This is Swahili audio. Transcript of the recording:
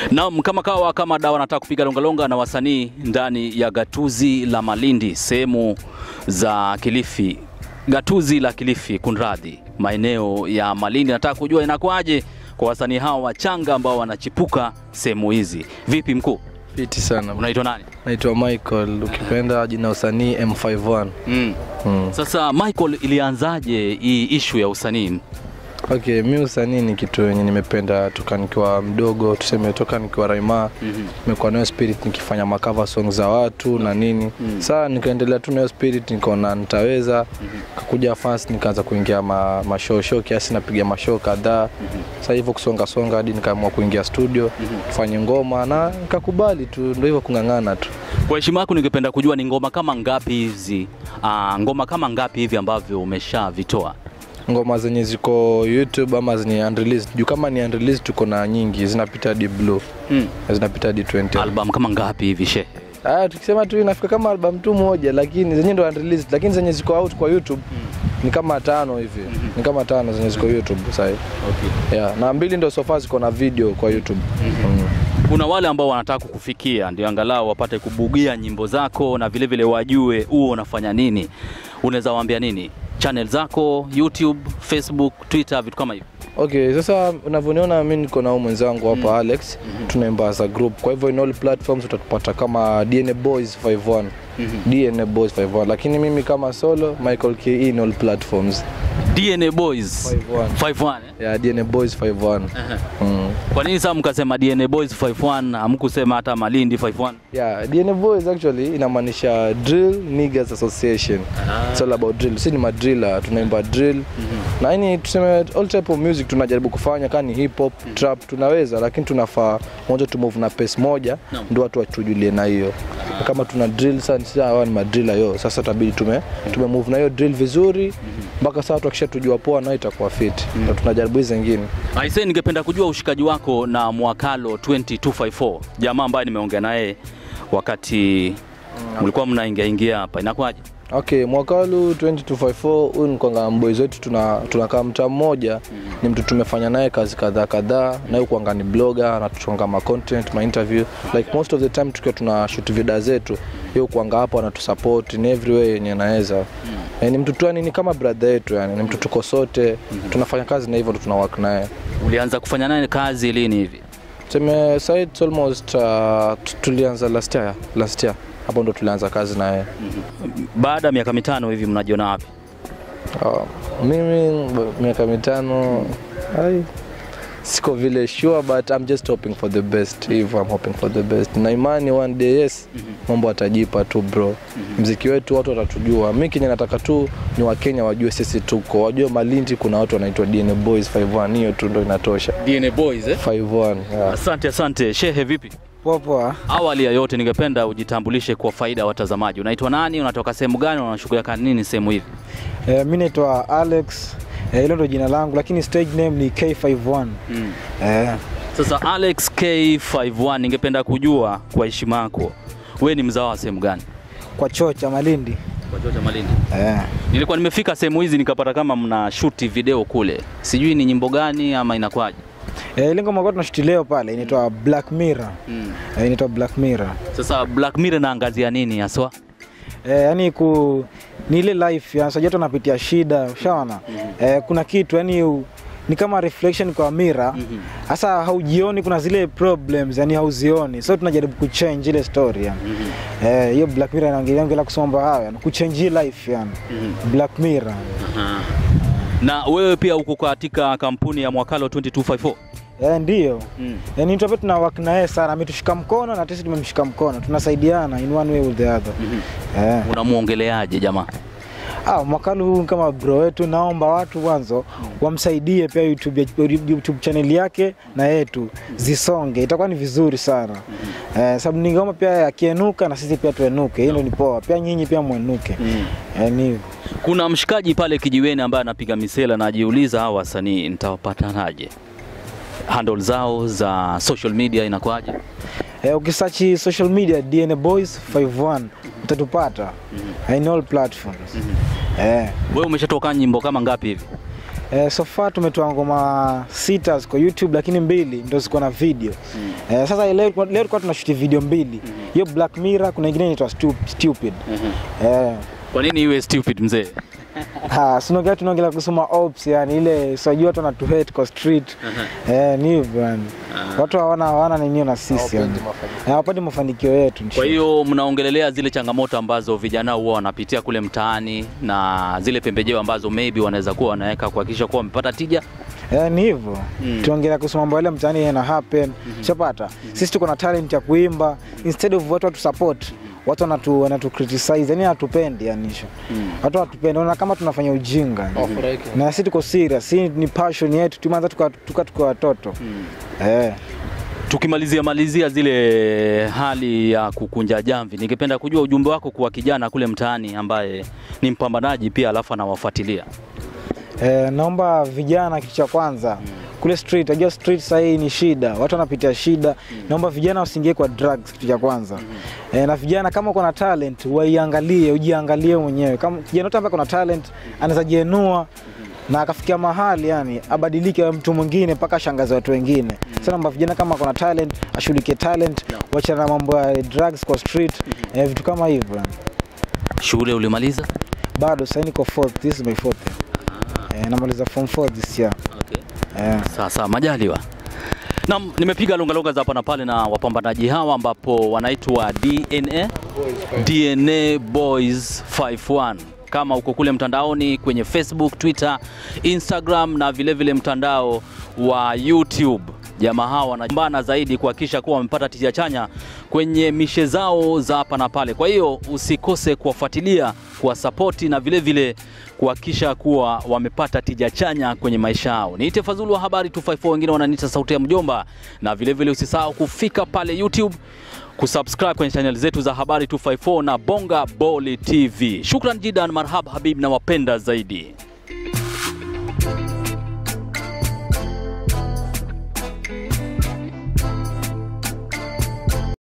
Naam, kama kawa kama dawa, nataka kupiga longalonga na wasanii ndani ya gatuzi la Malindi, sehemu za Kilifi, gatuzi la Kilifi, kunradhi, maeneo ya Malindi. Nataka kujua inakuwaje kwa wasanii hawa wachanga ambao wanachipuka sehemu hizi. Vipi mkuu, Fiti sana. unaitwa nani? Naitwa Michael, ukipenda jina usanii M51. Mm. Mm. Sasa Michael, ilianzaje hii ishu ya usanii? Okay, mi usanii ni kitu yenye nimependa toka nikiwa mdogo, tuseme toka nikiwa Raima. Mhm. Nimekuwa nayo spirit nikifanya makava song za watu na nini. Saa nikaendelea tu nayo spirit, nikaona nitaweza. Kakuja fans, nikaanza kuingia ma, mashow show kiasi, napiga mashow kadhaa. Sasa hivyo kusonga songa hadi nikaamua kuingia studio tufanye ngoma na nikakubali tu, ndio hivyo kung'ang'ana tu. Kwa heshima yako, ningependa kujua ni ngoma kama ngapi hizi, ah, ngoma kama ngapi hivi ambavyo umeshavitoa? ngoma zenye ziko YouTube ama zenye unreleased. Juu kama ni unreleased tuko na nyingi zinapita hadi blue, Mm. zinapita hadi 20. Album kama ngapi hivi she? Ah, tukisema tu inafika kama album tu moja, lakini zenye ndo unreleased, lakini zenye ziko out kwa YouTube ni kama tano hivi, ni kama tano zenye ziko YouTube sasa hivi. Okay. Yeah, na mbili ndo so far ziko na video kwa YouTube. Mm. Kuna wale ambao wanataka kukufikia ndio angalau wapate kubugia nyimbo zako na vile vile wajue huo unafanya nini. Unaweza waambia nini? Channel zako YouTube, Facebook, Twitter, vitu kama hivyo. Okay, sasa unavyoniona mimi niko na huyu mwenzangu hapa Alex, tunaimba as a group. Kwa hivyo in all platforms utatupata kama DNA Boys 51. DNA Boys 51. Lakini mimi kama solo Michael KE in all platforms. DNA Boys 51. 51 eh? Yeah, DNA Boys 51. Mm. Kwa nini sasa mkasema DNA Boys 51 hamkusema hata Malindi 51? Yeah, DNA Boys actually inamaanisha Drill Niggas Association. It's all about drill. Sisi ni madriller, tunaimba drill. Na yani tuseme all type of music tunajaribu kufanya kama ni hip hop, trap tunaweza lakini tunafaa moja tu move na pace moja Naam. ndio watu watujulie na hiyo. Kama tuna drill sana sisi hawa ni madriller yo. Sasa tabidi tume tume move na hiyo drill vizuri mpaka sasa watu wakishatujua poa na itakuwa fit. Ndio tunajaribu hizo zingine. Aise, ningependa kujua ushikaji wako na Mwakalo 20254 jamaa ambaye nimeongea naye wakati mlikuwa mnaingia ingia hapa, inakuwaje? Okay, mwaka huu 2254 huyu ni kwanga mboys wetu tuna tunakaa mtaa mmoja ni mtu tumefanya naye kazi kadhaa kadhaa na yeye kwanga ni blogger anatuchonga ma content ma interview like most of the time tukiwa tuna shoot video zetu yeye kwanga hapo anatusupport in every way yenye anaweza Eh, ni mtu tu yani ni kama brother yetu yani ni mtu tuko sote tunafanya kazi na hivyo ndo tuna work naye Ulianza kufanya naye kazi lini hivi? tuseme sasa it's almost uh, tu- tulianza last year last year hapo ndo tulianza kazi naye Baada ya miaka mitano hivi mnajiona wapi? Uh, mimi b- miaka mitano ai, siko vile sure but I'm just hoping for the best hivyo I'm hoping for the best na imani one day yes mambo atajipa tu bro mziki wetu watu watatujua mi kenye nataka tu ni wakenya wajue sisi tuko wajue malindi kuna watu wanaitwa DNA Boys 51 hiyo tu ndo inatosha DNA Boys eh? 51 yeah. Asante, asante. Shehe, vipi? Poa poa. Awali ya yote, ningependa ujitambulishe kwa faida ya watazamaji. Unaitwa nani? Unatoka sehemu gani? Unashughulika nini sehemu hivi? Eh, mi naitwa Alex. Eh, hilo ndo jina langu lakini stage name ni K51. Eh, Sasa Alex K51, ningependa kujua kwa heshima yako, wewe ni mzao wa sehemu gani? kwa choo cha Malindi. Kwa Georgia Malindi. Eh. Nilikuwa nimefika sehemu hizi nikapata kama mna shuti video kule, sijui ni nyimbo gani ama inakwaje? Eh, ile ngoma kwa tunashuti leo pale inaitwa Black Mirror. Mm. Eh, inaitwa Black Mirror. Sasa Black Mirror naangazia nini haswa? Eh, yani ku ni ile life ya sasa tunapitia shida, ushaona? Eh, kuna kitu yani u, ni kama reflection kwa mira sasa haujioni kuna zile problems yani hauzioni so tunajaribu kuchange ile story yani eh hiyo black mirror inaongelea ongelea kusoma mambo hayo yani kuchange hii life yani black mirror Na wewe pia uko katika kampuni ya Mwakalo 2254? eh ndio Mm. yani mtu ambaye tuna work na yeye sana ametushika mkono na sisi tumemshika mkono tunasaidiana in one way or the other eh Unamuongeleaje jamaa? Ah, mwakalo huu kama bro wetu, naomba watu mwanzo wamsaidie pia YouTube, ya- YouTube channel yake na yetu zisonge, itakuwa ni vizuri sana eh, sababu ningeomba pia akienuka na sisi pia tuenuke, hiyo ndio ni poa, pia nyinyi pia mwenuke eh, ni hivyo. Kuna mshikaji pale kijiweni ambaye anapiga misela na ajiuliza hawa wasanii nitawapatanaje? Handle zao za social media inakuwaje? Eh, ukisearch social media DNA Boys 51 utatupata in all platforms eh, Wewe umeshatoka nyimbo kama ngapi hivi? Eh, so far tumetoa ngoma sita ziko YouTube lakini mbili ndo ziko na video. Eh, sasa leo leo tulikuwa tunashuti video mbili. Hiyo Black Mirror kuna ingine inaitwa Stu- Stupid. Eh, Kwa nini iwe stupid mzee? ha, sinaongea tunaongelea kusoma ops yani ile sijui watu wanatu hate kwa street. Eh, ni hivyo yani. Watu hawana hawana nini na sisi yani. Hawapendi mafanikio. Eh, Hawapati mafanikio yetu. Kwa hiyo mnaongelelea zile changamoto ambazo vijana huwa wanapitia kule mtaani na zile pembejeo ambazo maybe wanaweza kuwa wanaweka kuhakikisha kuwa wamepata tija. Eh, ni hivyo Mm. tuongelea kuhusu mambo yale mtaani yana happen shapata sisi tuko na talent ya kuimba instead of watu watu support watu wanatu wanatu criticize yani hatupendi yani hicho watu hatupendi ona kama tunafanya ujinga Wafurahike. na sisi tuko serious si ni passion yetu tumeanza tuka tuka tuka watoto eh Tukimalizia malizia zile hali ya kukunja jamvi, ningependa kujua ujumbe wako kwa kijana kule mtaani ambaye ni mpambanaji pia alafu anawafuatilia. Eh, naomba vijana, kitu cha kwanza kule street, najua street sasa hii ni shida, watu wanapitia shida. Naomba vijana wasiingie kwa drugs, kitu cha kwanza. Eh, na vijana kama uko na talent waiangalie, ujiangalie mwenyewe. Kama kijana yote ambaye ako na talent anaweza jienua na akafikia mahali yani abadilike awe mtu mwingine mpaka ashangaze watu wengine. Sasa naomba vijana kama ako na talent ashughulikie talent, wachana na mambo ya drugs kwa street, eh, vitu kama hivyo. Shule ulimaliza? Bado sasa niko fourth, this is my fourth. Eh, namaliza form 4 this year. Okay. Eh. Sasa majaliwa. Naam, nimepiga longalonga za hapa na pale na wapambanaji hawa ambapo wanaitwa DNA DNA Boys 51 kama uko kule mtandaoni kwenye Facebook, Twitter, Instagram na vilevile vile mtandao wa YouTube. Jamaa hawa wanapambana zaidi kuhakikisha kuwa wamepata tija chanya kwenye mishe zao za hapa na pale. Kwa hiyo usikose kuwafuatilia, kuwasapoti na vilevile vile kuhakikisha kuwa wamepata tija chanya kwenye maisha yao. Niite Fadhulu wa Habari 254, wengine wananiita Sauti ya Mjomba, na vilevile usisahau kufika pale YouTube kusubscribe kwenye channel zetu za Habari 254 na Bonga Boli TV. Shukran jidan, marhab habib na wapenda zaidi.